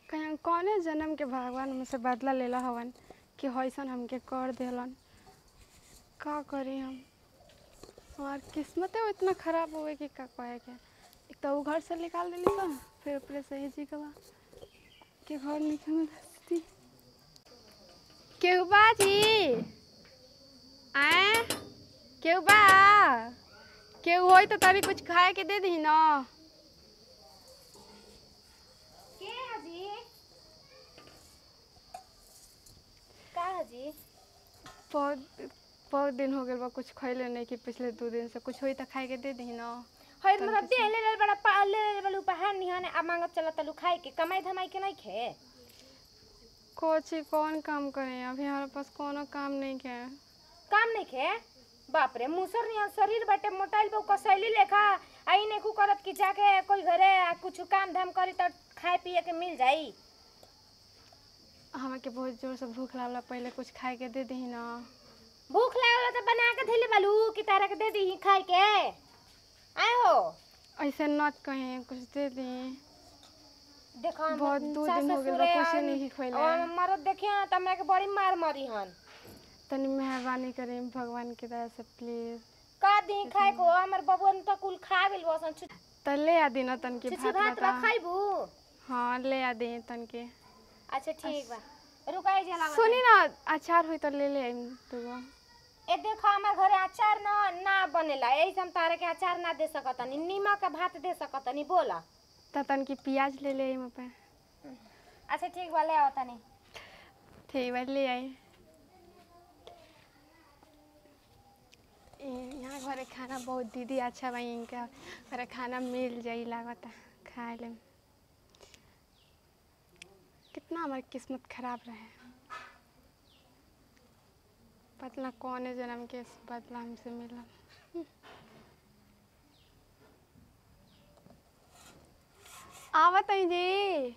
कहीं कौने जन्म के भगवान हमसे बदला लेला हवन कि हईसन हमके कर देलन का करी हम हमार किस्मते इतना खराब हुए कि का कहे के एक तो उ घर से निकाल देली सन फिर ऊपर से जी गवा के घर निकल दस्ती केहू बाजी आए केहू बा केहू होई तो तभी कुछ खाए के दे दी ना के हजी का हजी बहुत बहुत दिन हो गए बा कुछ खैले नहीं कि पिछले दो दिन से कुछ होई तो खाए के दे दी ना हई मतलब दे ले ले बड़ा पा ले ले बड़ा उपहार निहाने आ मांगत चला तलु खाए के कमाई धमाई के नहीं खे कोची कौन काम करें अभी हमारे पास कोनो काम नहीं है काम नहीं खे बाप रे मुसर निहन शरीर बाटे मोटाइल पे कसैली लेखा आई नेकू करत कि जाके कोई घरे आ कुछ काम धाम करी त खाए पिए के मिल जाई हमें के बहुत जोर से भूख लागला पहले कुछ खाए के दे दी ना भूख लागल त बना के धइले बालू कि तारा के दे दी खाए के आए हो ऐसे नत कहें कुछ दे दी देखो हम बहुत दो सास दिन हो गइल बा, ससुरे कुछे और- नहीं खइले। और मरद देखिए ना त हमरा के बड़ी मार मरी हन तनी मेहरबानी करें भगवान की दया से प्लीज का दी खाए को हमर बबुअन त कुल खा गेल बसन छु तो ले आ दी ना तन के छिछि भात भात बता रखाइबू हाँ ले आ दी तन के अच्छा ठीक बा रुकाई जला सुनी ना अचार हुई तो ले ले आइम दूगो ए देखो हमार घरे अचार न ना बनेला एही से हम तारे के अचार ना दे सकतनी नीमक के भात दे सकतनी बोला तो तन की प्याज ले ले आइम पे अच्छा ठीक बा ले आओ तनी ठीक बा ले आई ए- यहाँ घरे खाना बहुत दीदी अच्छा बा इनका घरे खाना मिल जाई लागता खाए ले कितना हमारी किस्मत खराब रहे पता ना कौन जन्म के बदला हमसे मिला आवत है जी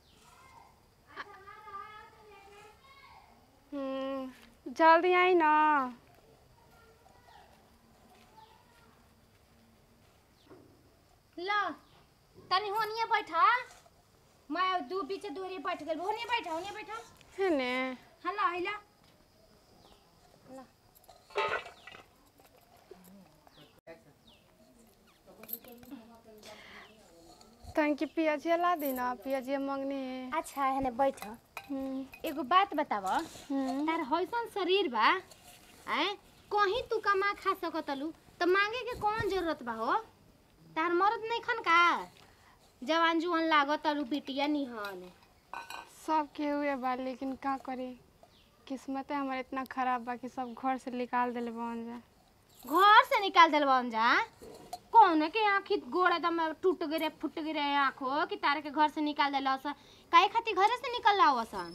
हम्म जल्दी आई ना ला तनी होनिए बैठा मैं दू बीच दूरी बैठ गेल होनिए बैठा होनिए बैठा है ने हला हिला तन की पियाजिया ला दी ना पियाजिया मंगनी है अच्छा है ने बैठ हम्म एगो बात बताव हम्म तार हइसन शरीर बा आए कहीं तू कमा खा सकतलू तो मांगे के कौन जरूरत बा हो तार मरद नहीं खन का जवान जुआन लागत अरु बिटिया निहन सब के हुए बा लेकिन का करी किस्मत हमारे इतना खराब बा कि सब घर से निकाल दिले बन जा घर से निकाल दिल बन जा कौन के आँखी गोड़ एकदम टूट गिरे फुट गिरे आँखो कि तारे के घर से निकाल दिल काहे खातिर घरे से निकल रहा सन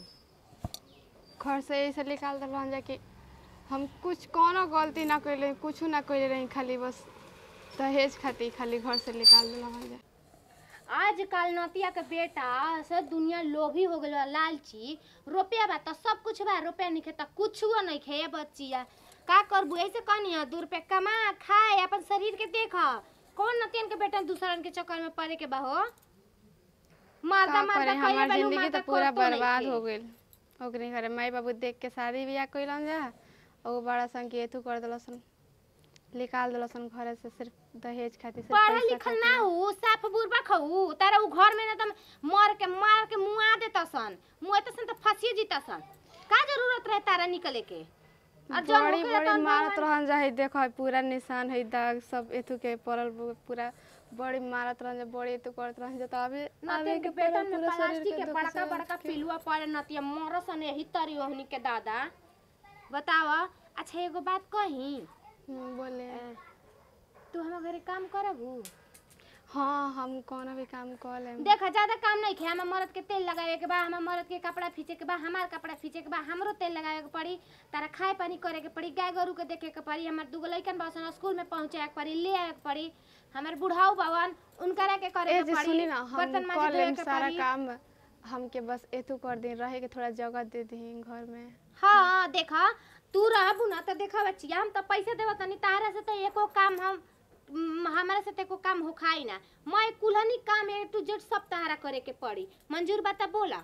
घर से ऐसे निकाल दिल बन जा कि हम कुछ कोनो गलती ना कैले कुछ ना कैले रही खाली बस दहेज खातिर खाली घर से निकाल दिल बन जा आजकल नतिया के बेटा से दुनिया लोभी हो गइल बा, लालची रुपया बा तो सब कुछ बा रुपया नहीं त कुछो नहीं खे ये बच्चिया का करबू ऐसे कहनी दू रुपया कमा खाए अपन शरीर के देख कौन नतियन के बेटा दूसरन के चक्कर में पड़े के बा हो मर्दा का मर्दा करे कइले हमार बालू, जिंदगी मर्दा तो पूरा करतो बर्बाद नइखे। हो गइल ओकरे घरे माई बाबू देख के शादी बियाह कइलन जा और वो बड़ा सन के एथू कर दिलसन निकाल दिलसन घरे से सिर्फ दहेज खातिर सिर्फ पढ़ल पैसा लिखल खातिर। ना हो साफ बुरबा खऊ तारा उ घर में ना तम मर के मार के मुआ देता सन मुआ सन त फंसी जीता सन का जरूरत रहे तारा निकले के और जब बड़ी होके बड़ी तब मारत भगवान- रहन जा है देखो है पूरा निशान है दाग सब एथू के पड़ल बु- पूरा बड़ी मारत रहन जा बड़ी एथू करत रहन जा तो अभी अभी नतियन के के पूरा बेटन में पूरा शरीर प्लास्टिक के के दुख बड़का से बड़का पिलुआ पड़े नतिया मरसन यही तरी ओहनी के दादा बताव अच्छा एगो बात कही हम्म, बोले तू हम घरे काम करबू हाँ हम कोनो भी काम कर लेम देखा ज्यादा काम नहीं खे हमार मर्द के तेल लगावे के बा हमार मर्द के कपड़ा फीचे के बा हमार कपड़ा फीचे के बा हमरो तेल लगावे के पड़ी तारा खाए पानी करे के पड़ी गाय गोरू के देखे के पड़ी हमार दूगो लइकन बासन स्कूल में पहुंचाए के पड़ी ले आवे के पड़ी हमार बुढ़ाऊ बावन उनकरा के करे ए के जी पड़ी सुनी ना हम बर्तन कर माजे लेम के सारा पड़ी काम हमके बस एथू कर दी रहे के थोड़ा जगह दे दी घर में हाँ देखा तू रहबू ना तो देखा बच्चिया हम तो पैसे देव तनी तारा से तो एको काम हम म, हमारे से तो एको काम हो खाई ना मैं कुलहनी काम एक टू जेड सब तहारा करे के पड़ी मंजूर बाता बोला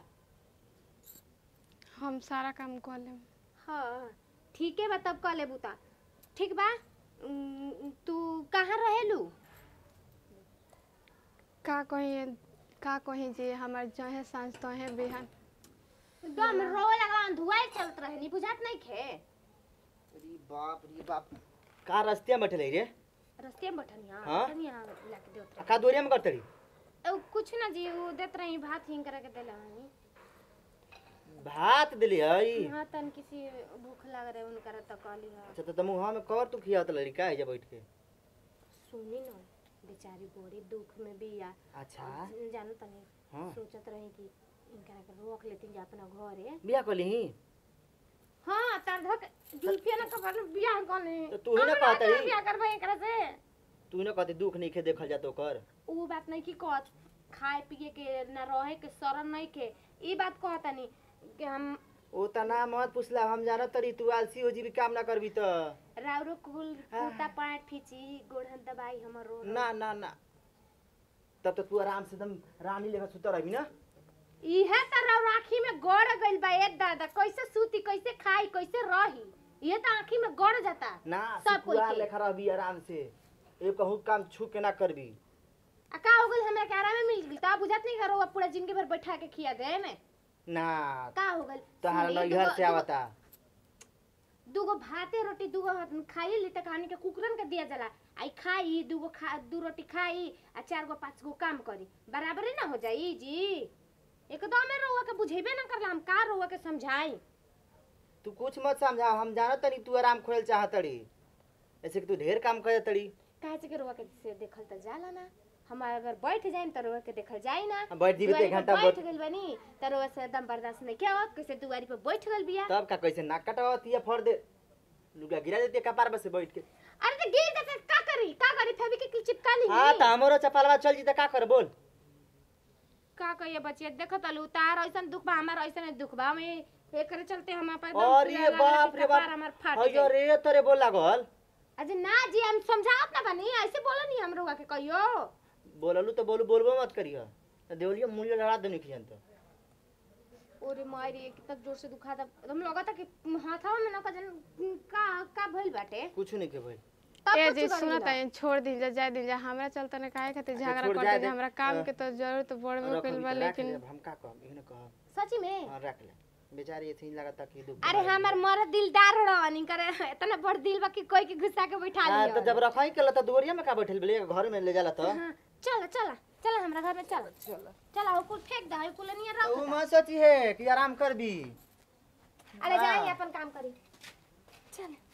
हम सारा काम कर लेम हाँ ठीक है बा तब कह लेबू ता ठीक बा उम, तू कहाँ रहेलू का कहीं का कहीं जे हमार जहे सांझ तहे बिहान एकदम रोए लगा धुआई चलत रहे नी बुझात नहीं खे अरे बाप रे बाप का रस्ते में बैठल रे रस्ते में बैठनिया हाँ? बैठनिया लाके देत आ का दोरिया में करतरी रहे ओ, कुछ ना जी वो देत रही भात हिंग करे के देला हनी भात दिली हई हाँ तन किसी भूख लग रहे उनकर तो कहली हा अच्छा तो तमु में कर तू खियात लड़ी का है जब बैठ के सुनी ना बेचारी बड़ी दुख में बिया अच्छा जानो तनी हाँ सोचत रही कि इनकरा के रोक लेती जा अपना घरे बिया कली ही हाँ तार धक जुल्फिया ना कबर बियाह कोने तो तू ही ना कहत रही। बियाह करबे एकरा से तू ही ना कहती दुख नहीं खे देखल जातो कर ऊ बात नहीं की कहत खाए पिए के ना रहे के शरण नहीं के ई बात कहतनी कि हम ओ तना मत पुछला हम जानत तरी तू आलसी हो जी भी काम ना करबी त राउरो कुल हाँ। कुर्ता पैंट फीची गोढ़न दबाई हमर रो ना ना ना तब तो तू आराम से एकदम रानी लेखा सुत रही ना इहे त राउर आँखी में गड़ गइल बा ए दादा कैसे सूती कैसे खाई कैसे रही ये तो आँखी में गड़ जाता ना सब कोई सुकुआ के। लेखा रहबी आराम से ए कहूँ काम छू के ना करबी आ का हो गइल हमरा के आराम में मिल गइल ता बुझात नहीं करो पूरा जिंदगी भर बैठा के खिया दे में ना का हो गइल तोहारा सुनी, नैहर दूगो- से दूगो- आवता दूगो भाते रोटी दूगो खाई ली त कहानी के कुकरन के दिया जाला आई खाई दूगो खा दू रोटी खाई आ चार गो पांच गो काम करी बराबरे ना हो जाई जी एकदम में रोवा के बुझेबे ना करला हम का रोवा के समझाई तू कुछ मत समझा हम जानत तनी तू आराम खोल चाहत तड़ी ऐसे कि तू ढेर काम कर तड़ी काहे से के रोवा के से देखल त जाला ना हम अगर बैठ जाइम त रोवा के देखल जाई ना हम बैठ जीबी तो दुआरी एक पे घंटा बैठ बैठ गइल बनी त रोवा से एकदम बर्दाश्त नहीं क्या कैसे दुआरी पे बैठ गइल बिया तब का कैसे नाक कटवाती है फोड़ दे लुगा गिरा देती है कपार पर से बैठ के अरे तो गिर जाते का करी का करी फेविक के चिपका ली हाँ तो हमरो चपलवा चल जी त का कर बोल का कहिए बचिया देखो तलू तार ऐसन दुख बा हमार ऐसन दुख बा हमें एकरे चलते हम अपन अरे बाप रे बाप हमार फाट अयो गइल। रे तोरे बोल लागल अजे ना जी हम समझावत ना बनी ऐसे बोलो नहीं हम रोगा के कहियो बोललू तो बोलू बोलबो मत करियो तो देवलियो मूल्य लड़ा देनी खियन तो ओरे मारी कितना जोर से दुखा था हम लगा था कि हाथवा में ना का जन का का भइल बाटे कुछ नहीं के भाई तब ए कुछ जी करी सुनत ना। है छोड़ दी जा जाए दी जा हमरा चलते ना काहे खातिर अच्छा, झगड़ा छोड़ करते जाए जा दे। हमरा काम अ, के तो जरूरत पड़बे रख कइल बा अभी तो रख लेकिन ले, हम का कहब इहने कहब सची में हां रख ले बेचारी ऐसे ही लगता कि दुख अरे हमार मर दिलदार रहनी करे इतना बड़ दिल बा कि कोई के गुस्सा के बैठा हां लियो तो जब रखाई के लता दुवरिया में का बैठल बले घर में ले जाला तो हाँ, चल चल चल हमरा घर में चल चल चल आओ कुल फेंक दे कुल नहीं रख ऊ मत सोची है कि आराम कर भी अरे हाँ। जाइए अपन काम करी चल